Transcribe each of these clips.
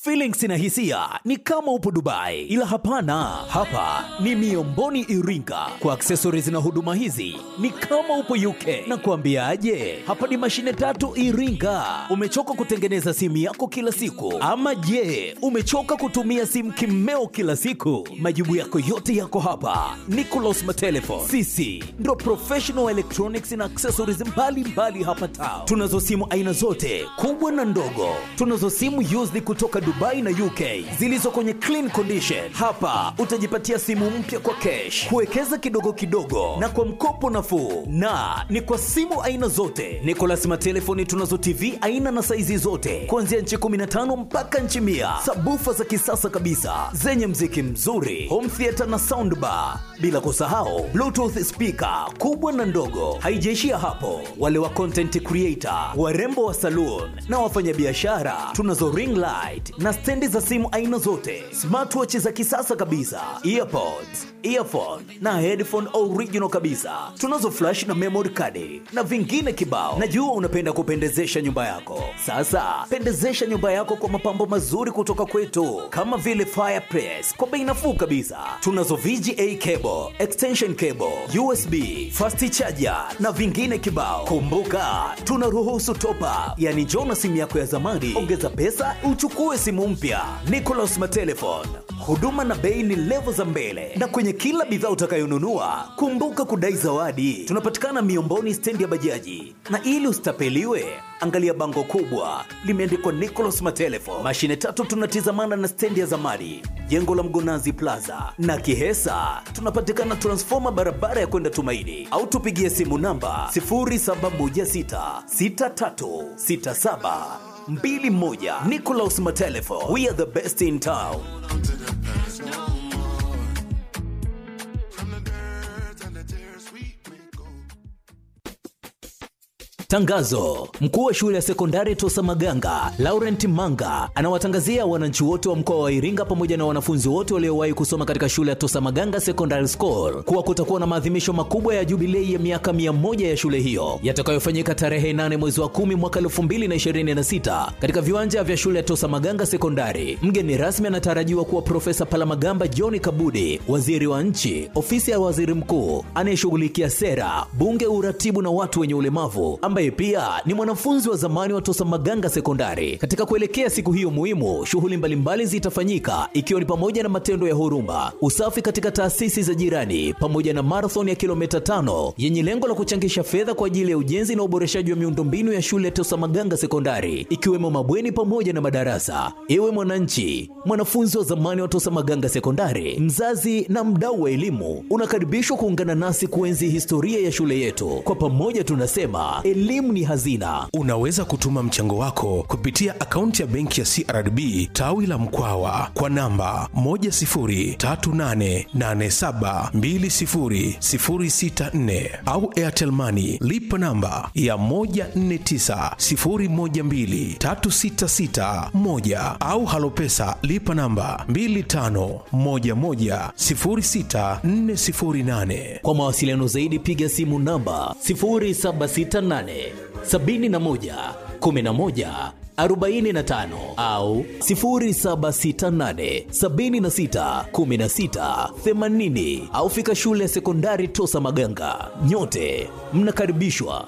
Feelings na hisia ni kama upo Dubai, ila hapana, hapa ni Miomboni Iringa. Kwa accessories na huduma hizi ni kama upo UK. Na kuambiaje, hapa ni mashine tatu Iringa. Umechoka kutengeneza simu yako kila siku, ama je, umechoka kutumia simu kimeo kila siku? Majibu yako yote yako hapa. Nicolas Matelefon, sisi ndo professional electronics na accessories mbalimbali mbali hapa Tao. Tunazo simu aina zote kubwa na ndogo. Tunazo simu used kutoka Dubai na UK zilizo kwenye clean condition. Hapa utajipatia simu mpya kwa cash, kuwekeza kidogo kidogo na kwa mkopo nafuu, na ni kwa simu aina zote. Nicolas Matelefoni tunazo TV aina na saizi zote kuanzia nchi 15 mpaka nchi mia, sabufa za kisasa kabisa zenye mziki mzuri, home theater na soundbar, bila kusahau bluetooth speaker kubwa na ndogo. Haijaishia hapo, wale wa content creator, warembo wa saloon na wafanyabiashara, tunazo ring light na stendi za simu aina zote, smartwatch za kisasa kabisa, earpods, earphone na headphone original kabisa. Tunazo flash na memory card na vingine kibao. Najua unapenda kupendezesha nyumba yako. Sasa pendezesha nyumba yako kwa mapambo mazuri kutoka kwetu, kama vile fireplace kwa bei nafuu kabisa. Tunazo VGA cable, extension cable, USB, fast charger na vingine kibao. Kumbuka tunaruhusu top up, yani njoo na simu yako ya zamani, ongeza pesa uchukue simu mpya. Nicolas Matelefon, huduma na bei ni levo za mbele, na kwenye kila bidhaa utakayonunua kumbuka kudai zawadi. Tunapatikana Miomboni, stendi ya bajaji, na ili usitapeliwe angalia bango kubwa limeandikwa Nicolas Matelefon. Mashine tatu tunatizamana na stendi ya zamani, jengo la Mgonazi Plaza na Kihesa. Tunapatikana transfoma barabara ya kwenda Tumaini, au tupigie simu namba 0716636721. Nicolas Matelefon, we are the best in town. Tangazo: mkuu wa shule ya sekondari Tosa Maganga Laurent Manga anawatangazia wananchi wote wa mkoa wa Iringa pamoja na wanafunzi wote waliowahi kusoma katika shule ya Tosa Maganga Secondary School kuwa kutakuwa na maadhimisho makubwa ya jubilei ya miaka mia moja ya shule hiyo yatakayofanyika tarehe 8 mwezi wa 10 mwaka 2026 katika viwanja vya shule ya Tosa Maganga Sekondari. Mgeni rasmi anatarajiwa kuwa Profesa Palamagamba John Kabudi, waziri wa nchi, ofisi ya waziri mkuu anayeshughulikia sera, bunge, uratibu na watu wenye ulemavu ambaye pia ni mwanafunzi wa zamani wa Tosa Maganga Sekondari. Katika kuelekea siku hiyo muhimu, shughuli mbalimbali zitafanyika ikiwa ni pamoja na matendo ya huruma, usafi katika taasisi za jirani, pamoja na marathon ya kilomita tano yenye lengo la kuchangisha fedha kwa ajili ya ujenzi na uboreshaji wa miundombinu ya shule ya Tosa Maganga Sekondari, ikiwemo mabweni pamoja na madarasa. Ewe mwananchi, mwanafunzi wa zamani wa Tosa Maganga Sekondari, mzazi na mdau wa elimu, unakaribishwa kuungana nasi kuenzi historia ya shule yetu. Kwa pamoja tunasema elimu ni hazina. Unaweza kutuma mchango wako kupitia akaunti ya benki ya CRDB tawi la Mkwawa kwa namba 10388720064 au Airtel Money lipa namba ya 1490123661 au Halopesa lipa namba 25110648. Kwa mawasiliano zaidi piga simu namba 0768 71 11 45 au 0768 76 16 80 au fika shule ya sekondari Tosa Maganga. Nyote mnakaribishwa.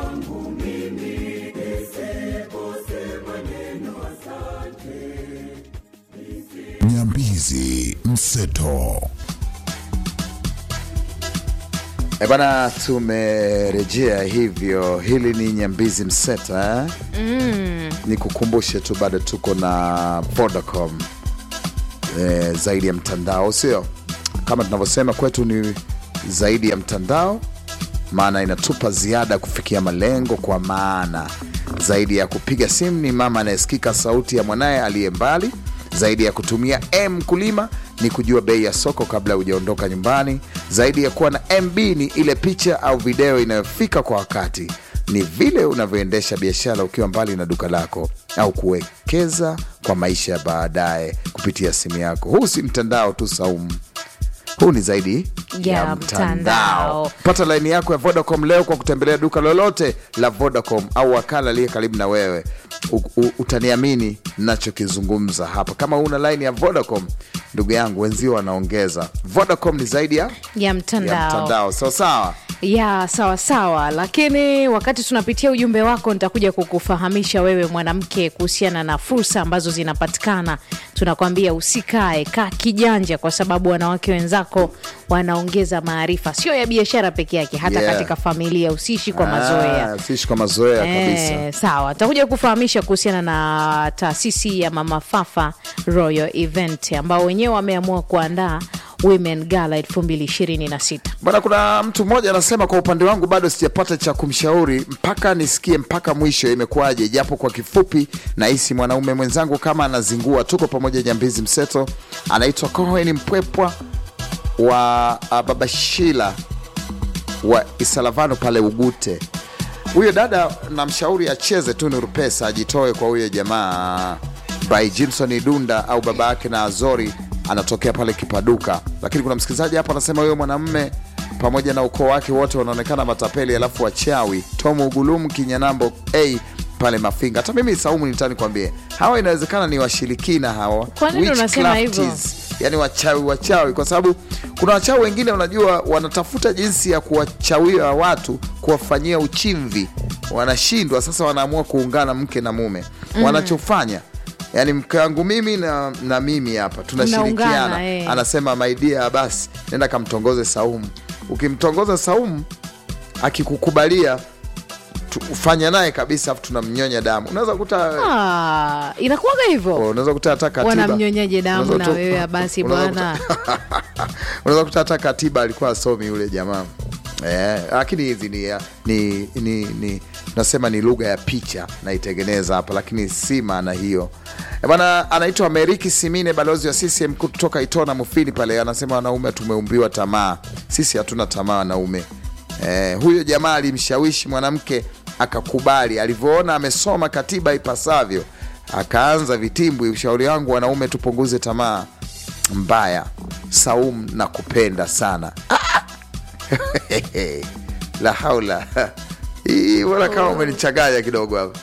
Nyambizi Mseto. E bana, tumerejea hivyo. Hili ni Nyambizi Mseto eh? mm. Ni kukumbushe tu bado tuko na Vodacom eh, zaidi ya mtandao, sio kama tunavyosema kwetu ni zaidi ya mtandao, maana inatupa ziada kufikia malengo, kwa maana zaidi ya kupiga simu ni mama anayesikika sauti ya mwanaye aliye mbali zaidi ya kutumia M kulima ni kujua bei ya soko kabla hujaondoka nyumbani. Zaidi ya kuwa na MB ni ile picha au video inayofika kwa wakati. Ni vile unavyoendesha biashara ukiwa mbali na duka lako, au kuwekeza kwa maisha ya baadaye kupitia simu yako. Huu si mtandao tu Saumu, huu ni zaidi Ya mtandao. pata laini yako ya vodacom leo kwa kutembelea duka lolote la vodacom au wakala aliye karibu na wewe U, u, utaniamini nachokizungumza hapa kama una laini ya vodacom ndugu yangu wenzio wanaongeza vodacom ni zaidi ya, ya mtandao ya mtandao sawa sawa ya sawa sawa, lakini wakati tunapitia ujumbe wako, nitakuja kukufahamisha wewe mwanamke kuhusiana na fursa ambazo zinapatikana. Tunakwambia usikae, kaa kijanja, kwa sababu wanawake wenzako wanaongeza maarifa, sio ya biashara peke yake, hata Yeah. katika familia. Usiishi kwa mazoea. Ah, siishi kwa mazoea kabisa Eh, sawa, takuja kufahamisha kuhusiana na taasisi ya Mama Fafa Royal Event ambao wenyewe wameamua kuandaa Women Gala 2026. Bwana, kuna mtu mmoja anasema, kwa upande wangu bado sijapata cha kumshauri mpaka nisikie mpaka mwisho imekuwaje, japo kwa kifupi nahisi mwanaume mwenzangu kama anazingua. Tuko pamoja, Nyambizi Mseto. Anaitwa Cohen Mpwepwa wa ah, Baba Shila wa Isalavano pale Ugute. Huyo dada namshauri acheze tu Nuru Pesa, ajitoe kwa huyo jamaa by Jimson Dunda au baba yake na Azori anatokea pale Kipaduka. Lakini kuna msikilizaji hapa anasema huyo mwanamume pamoja na ukoo wake wote wanaonekana matapeli, alafu wachawi. Tomu Ugulumu Kinyanambo a pale Mafinga. Hata mimi Saumu nitani kwambie hawa inawezekana ni washirikina hawa, Kwa nini unasema hivyo? witchcrafties yani wachawi wachawi, kwa sababu kuna wachawi wengine unajua, wanatafuta jinsi ya kuwachawia watu, kuwafanyia uchimvi, wanashindwa. Sasa wanaamua kuungana mke na mume, wanachofanya yani mke wangu mimi na, na mimi hapa tunashirikiana, Mnaungana, eh. anasema maidia, basi nenda kamtongoze Saumu. Ukimtongoza Saumu akikukubalia tu- ufanya naye kabisa, afu tunamnyonya damu. Unaweza kukuta Ah, inakuwaga hivyo unaweza kukuta hata katiba wanamnyonyaje damu Unaweza na kuta- wewe basi unaweza bwana unaweza kuta hata katiba alikuwa asomi yule jamaa eh, lakini hizi ni, ni, ni, ni nasema ni lugha ya picha naitengeneza hapa, lakini si maana hiyo Eh, bwana. Anaitwa Meriki Simine, balozi wa CCM kutoka Itona Mufini pale, anasema wanaume tumeumbiwa tamaa, sisi hatuna tamaa wanaume. Eh, huyo jamaa alimshawishi mwanamke akakubali, alivyoona amesoma katiba ipasavyo akaanza vitimbwi. Ushauri wangu wanaume, tupunguze tamaa mbaya. Saum na kupenda sana la haula hii, mbona kama umenichanganya kidogo hapa.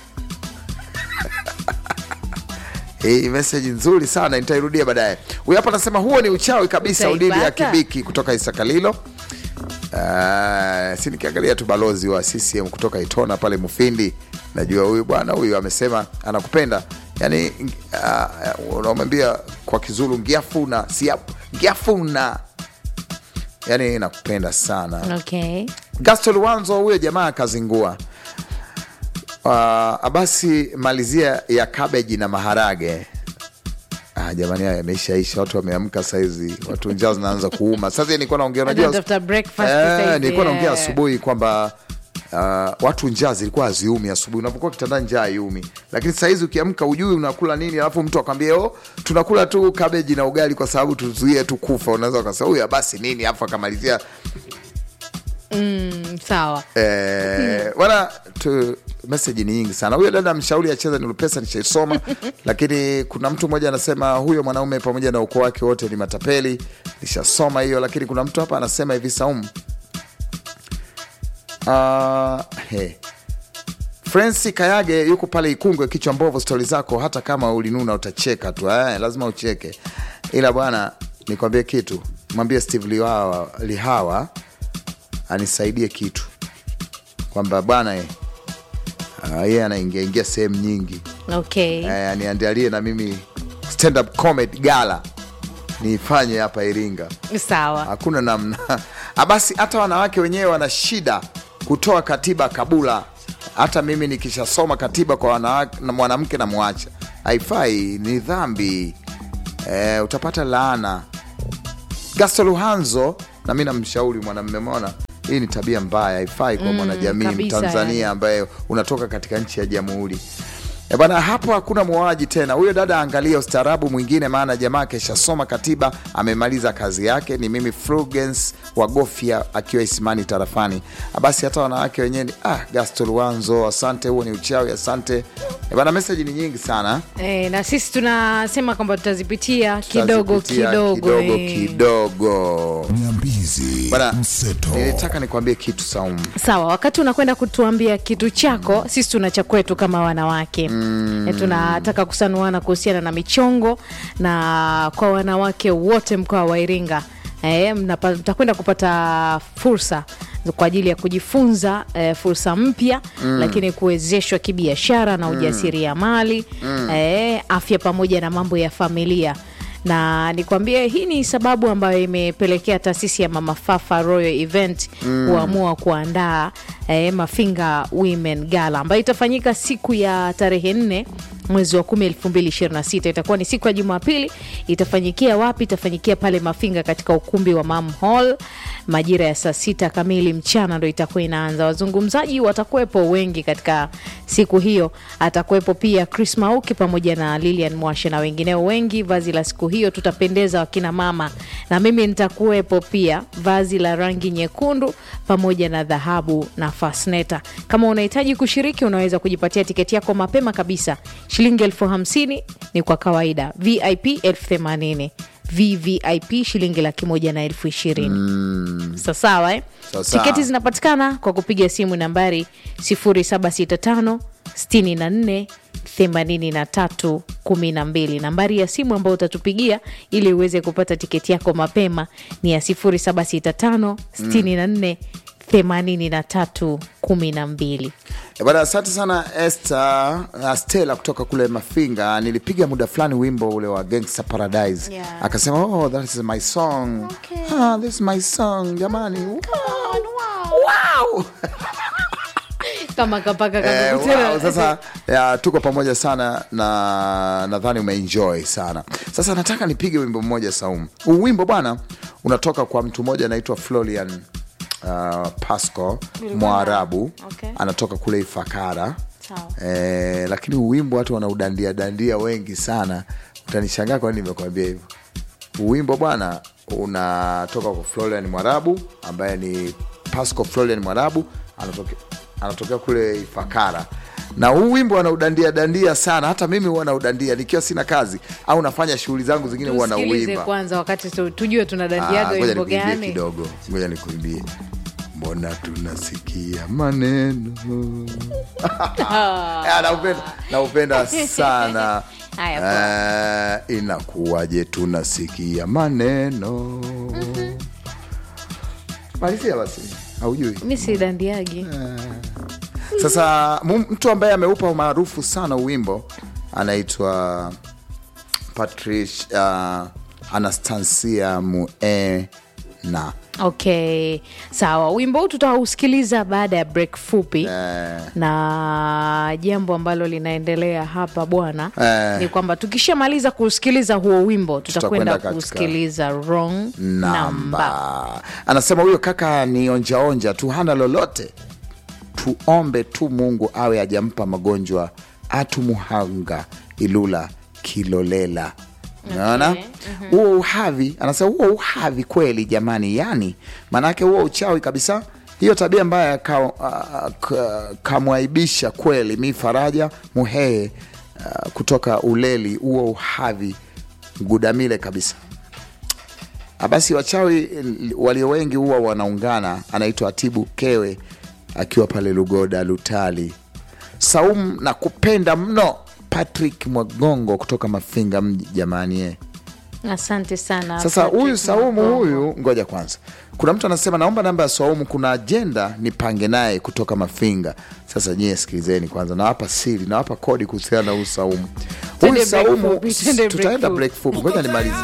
Hii meseji nzuri sana, nitairudia baadaye. Huyu hapa anasema huo ni uchawi kabisa, Utaipata. udili ya kibiki kutoka Isakalilo. Uh, si nikiangalia tu balozi wa CCM kutoka Itona pale Mufindi, najua huyu bwana huyu amesema anakupenda, yani uh, unamwambia kwa Kizulu ngiafuna siap ngiafuna, yani nakupenda sana. okay. Gaston Wanzo huyo jamaa akazingua. Uh, abasi malizia ya kabeji na maharage. Ah, jamani haya yameishaisha, watu wameamka saizi, watu njaa zinaanza kuuma. Sasa nilikuwa naongea, unajua Wanatafuta breakfast Eh, saizi, nilikuwa naongea yeah. asubuhi kwamba uh, watu njaa zilikuwa haziumi asubuhi, unapokuwa kitandani njaa haiumi, lakini sahizi ukiamka ujui unakula nini, alafu mtu akwambia oh, tunakula tu kabeji na ugali kwa sababu tuzuie tu kufa. Unaweza ukasema huyu basi nini, alafu akamalizia Mm, sawa Eh, wala tu meseji ni nyingi sana. Huyo dada mshauri acheze ni Lupesa, nishaisoma lakini kuna mtu mmoja anasema huyo mwanaume pamoja na ukoo wake wote ni matapeli, nishasoma hiyo. Lakini kuna mtu hapa anasema hivi Saumu, uh, hey. Franci Kayage yuko pale Ikungwe, kichwa mbovu. Stori zako hata kama ulinuna utacheka tu eh, lazima ucheke, ila bwana nikwambie kitu, mwambie Steve Lihawa, Lihawa anisaidie kitu kwamba bwana eh, ah, yeye anaingia ingia sehemu nyingi okay. eh, aniandalie na mimi stand up comedy gala niifanye hapa Iringa. sawa Hakuna namna Ah, basi, hata wanawake wenyewe wana shida kutoa katiba kabula. Hata mimi nikishasoma katiba kwa wanawake na mwanamke na mwacha, haifai, ni dhambi eh, utapata laana. Gasto Luhanzo, na mi namshauri mwanamme, mona hii ni tabia mbaya, haifai kwa mwanajamii kabisa, Mtanzania yani. ambaye unatoka katika nchi ya jamhuri. E bwana, hapo hakuna muuaji tena. Huyo dada angalia ustaarabu mwingine, maana jamaa keshasoma katiba, amemaliza kazi yake. Ni mimi Frugens wa Gofia akiwa Isimani tarafani. Basi hata wanawake wenyewe ni ah, Gasto Luanzo, asante, huo ni uchawi, asante. E bwana, meseji ni nyingi sana E, na sisi tunasema kwamba tutazipitia kidogo Tutazipitia kidogo, kidogo, eh. kidogo. Nyambizi Bwana, mseto nilitaka nikwambie kitu Saumu. Sawa, wakati unakwenda kutuambia kitu chako, sisi tuna cha kwetu kama wanawake mm. E, tunataka kusanuana kuhusiana na michongo na kwa wanawake wote mkoa wa Iringa e, mnapa- mtakwenda kupata fursa kwa ajili ya kujifunza e, fursa mpya mm. lakini kuwezeshwa kibiashara na ujasiriamali mm. e, afya pamoja na mambo ya familia na nikwambie hii ni sababu ambayo imepelekea taasisi ya Mama Fafa Royal Event kuamua kuandaa eh, Mafinga Women Gala ambayo itafanyika siku ya tarehe nne mwezi wa kumi elfu mbili ishirini na sita itakuwa ni siku ya Jumapili. Itafanyikia wapi? Itafanyikia pale Mafinga katika ukumbi wa Mam Hall majira ya saa sita kamili mchana ndo itakuwa inaanza. Wazungumzaji watakuwepo wengi katika siku hiyo, atakuwepo pia Chris Mauki pamoja na Lilian Mwashe na wengineo wengi. Vazi la siku hiyo tutapendeza wakina mama, na mimi nitakuwepo pia, vazi la rangi nyekundu pamoja na dhahabu na fasneta. Kama unahitaji kushiriki, unaweza kujipatia tiketi yako mapema kabisa, shilingi elfu hamsini ni kwa kawaida, VIP elfu themanini VVIP shilingi laki moja na elfu ishirini Sa- sawa eh? Sawa sawa. Tiketi zinapatikana kwa kupiga simu nambari 0765 64 83 12. Nambari ya simu ambayo utatupigia ili uweze kupata tiketi yako mapema ni ya 0765 64 83 12. E bwana, asante sana Esther uh, Stella kutoka kule Mafinga. Nilipiga muda fulani wimbo ule wa Gangsta Paradise Yeah. akasema oh, that is my song Okay. ah, this is my song jamani, wow. Wow. Kama kapaka Eh, kakukutana. wow, sasa ya, tuko pamoja sana na nadhani umeenjoy sana. Sasa nataka nipige wimbo mmoja Saumu. Huu wimbo bwana unatoka kwa mtu mmoja anaitwa Florian uh, Pasco Mwarabu Okay. anatoka kule Ifakara Sawa. eh, lakini huu wimbo watu wanaudandia dandia wengi sana, utanishangaa kwa nini nimekwambia hivyo. Huu wimbo bwana unatoka kwa Florian Mwarabu ambaye ni Pasco Florian Mwarabu anatoke, anatokea kule Ifakara na huu wimbo anaudandia dandia sana. Hata mimi huwa naudandia nikiwa sina kazi au nafanya shughuli zangu zingine, huwa Tusikilize nauimba. kwanza wakati tu, tujue Ah, tunadandiaga ngoja wimbo nikuimbie gani. kidogo, ngoja nikuimbie. Mbona tunasikia maneno Ah, naupenda, naupenda sana Haya, Eh, inakuwaje tunasikia maneno malizia basi, haujui Mi si dandiagi. sasa mu- mtu ambaye ameupa umaarufu sana wimbo anaitwa Patrice uh, Anastasia Muena. Okay, sawa. Wimbo huu tutausikiliza baada ya break fupi Eh, na jambo ambalo linaendelea hapa bwana Eh. ni kwamba tukishamaliza kusikiliza huo wimbo tutakwenda katika kusikiliza wrong number. namba anasema huyo kaka ni onjaonja tu, hana lolote. Tuombe tu Mungu awe ajampa magonjwa atumuhanga Ilula Kilolela. Unaona huo uhavi, anasema huo uhavi kweli jamani, yani maanake huo uchawi kabisa. Hiyo tabia mbaya ka, ah, ka- kamwaibisha kweli. Mi Faraja Muhehe ah, kutoka Uleli, huo uhavi gudamile kabisa. Ah, Basi wachawi eh, walio wengi huwa wanaungana. Anaitwa Atibu Kewe akiwa pale Lugoda Lutali. Saumu na kupenda mno. Patrick Mwagongo kutoka Mafinga mji, jamani eh. Asante sana. Sasa Patrick huyu Saumu Mwagongo. huyu, ngoja kwanza, kuna mtu anasema naomba namba ya Saumu, kuna ajenda nipange naye kutoka Mafinga. Sasa nyie sikilizeni kwanza, nawapa siri, nawapa kodi kuhusiana na huyu Saumu. Twende Huyu break Saumu fupi, twende break tutaenda fupi. break fupi, ngoja nimalize.